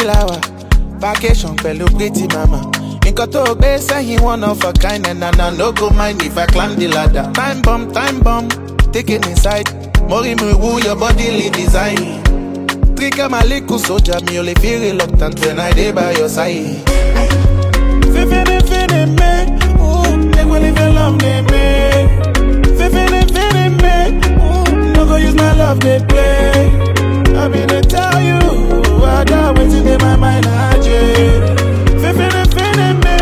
Fiji lawa, vacation pẹ̀lú pretty mama. Nǹkan tó o gbé sẹ́yìn one of a kind and I no go mind if I climb the ladder. Time bomb, time bomb, take it inside. Mori mi woo your body lead design. Trigger my little soldier, me only feel reluctant when I dey by your side. Fifini fini me, ooh, make we live in love me me. Fifini fini me, ooh, no go use my love they play. I mean they tell you, I got waiting in my mind, I Fifini fini me,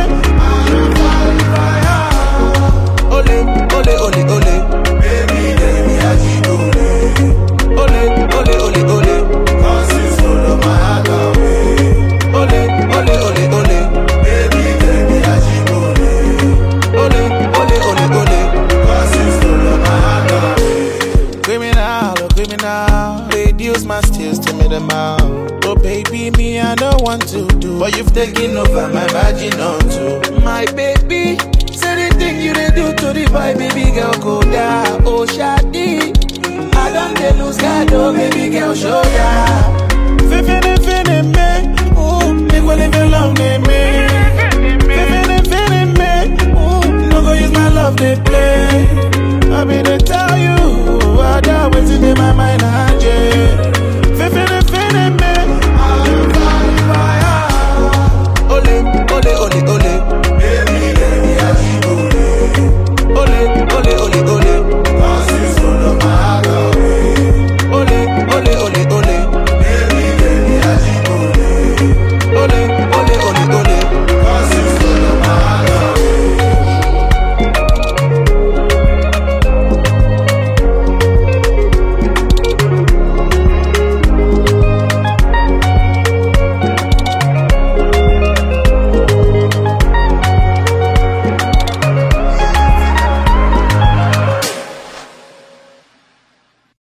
ole, ole, ole, ole. Baby, baby, ajibole. Ole, ole, ole, ole. Cause you stole my heart away. Ole, ole, ole, ole. Baby, baby, ajibole. Ole, ole, ole, ole. Cause you stole my heart away. Criminal, oh criminal. Reduce my steals to me the mouth. Oh baby, me I don't want to do, but you've taken over my vaginal too. My baby, say the thing you they do to the boy, baby girl go down. Oh shawty, I don't they lose God, oh baby girl show ya. Fifini fini me, ooh, make we live in love me me. Fifini fini me, ooh, no go use my love they play. I mean they tell you.